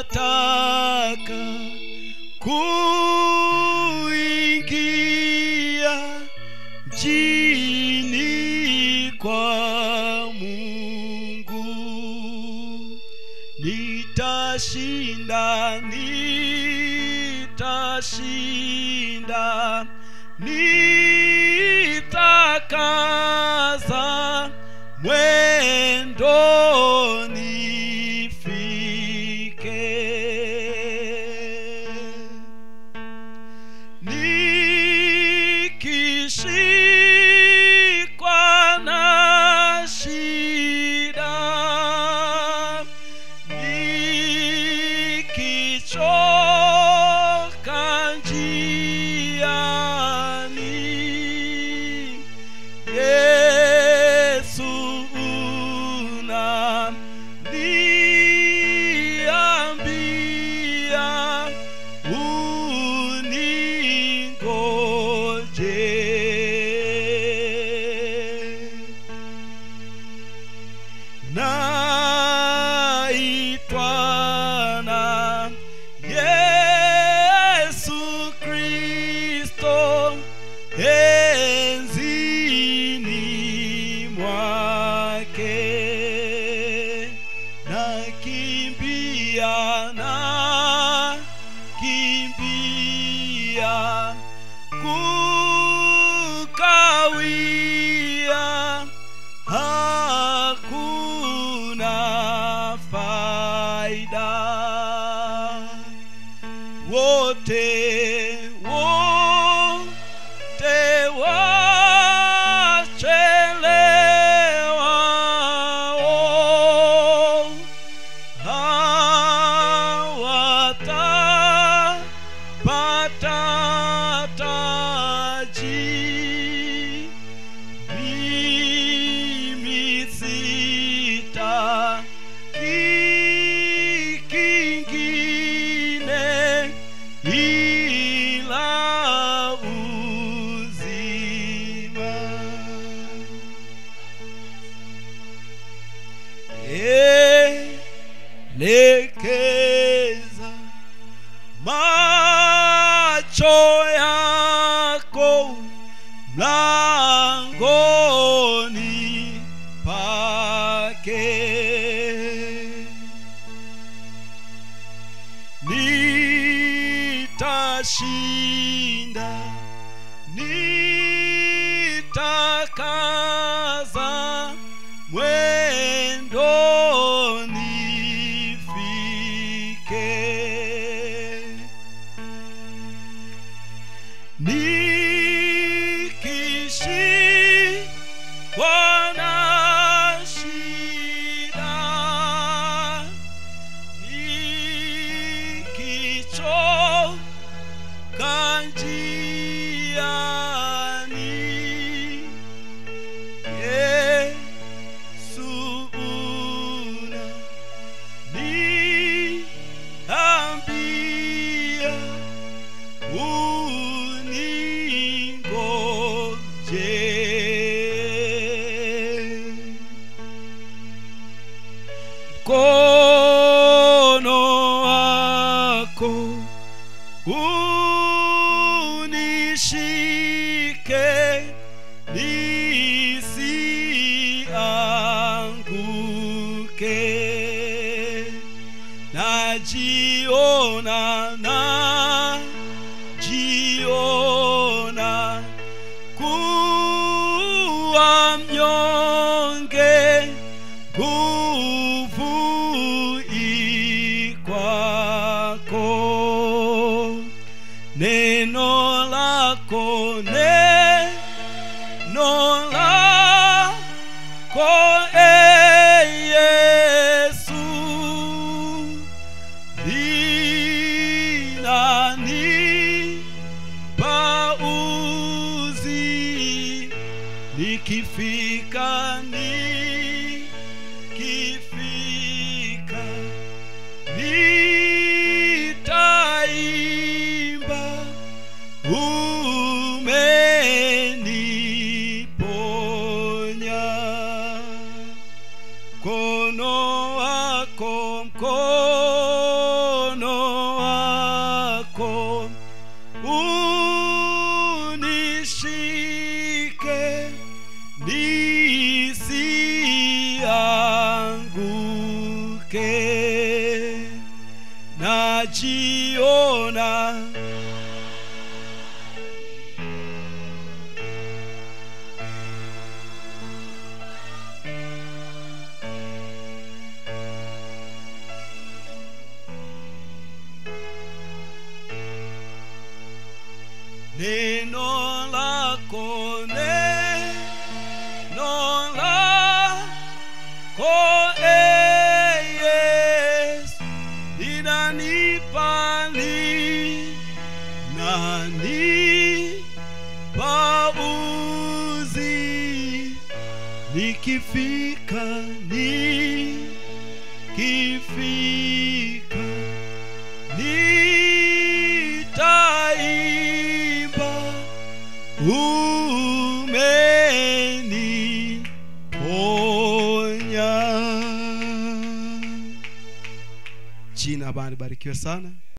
nataka kuingia mjini kwa Mungu, nitashinda, nitashinda, nitakaza mwendo nifike nikishikwa na shida nikichoka njiani Yesu unaniambia uningoje naitwa na Yesu Kristo enzini mwake nakimbia na kimbia kukawia hakuna faida wote wote wachelewao hawatapata taji mimi sitaki kingine ila uzima elekeza macho yako mlangoni pake nitashinda nitakaza mwendo nifike nikishikwa na shida nikichoka njiani Yesu unaniambia uningoje mkono wako unishike nisianguke najiona na jiona kuwa mnyonge nguvu ikwako neno lako neno lako e Yesu linani pauzi nikifika nikifika nitaimba umeniponya mkono wako mkono nisianguke najiona neno lako neno lako e Yesu linanipa li nani pauzi nikifika nikifika nitaimba umeniponya jina bana barikiwe sana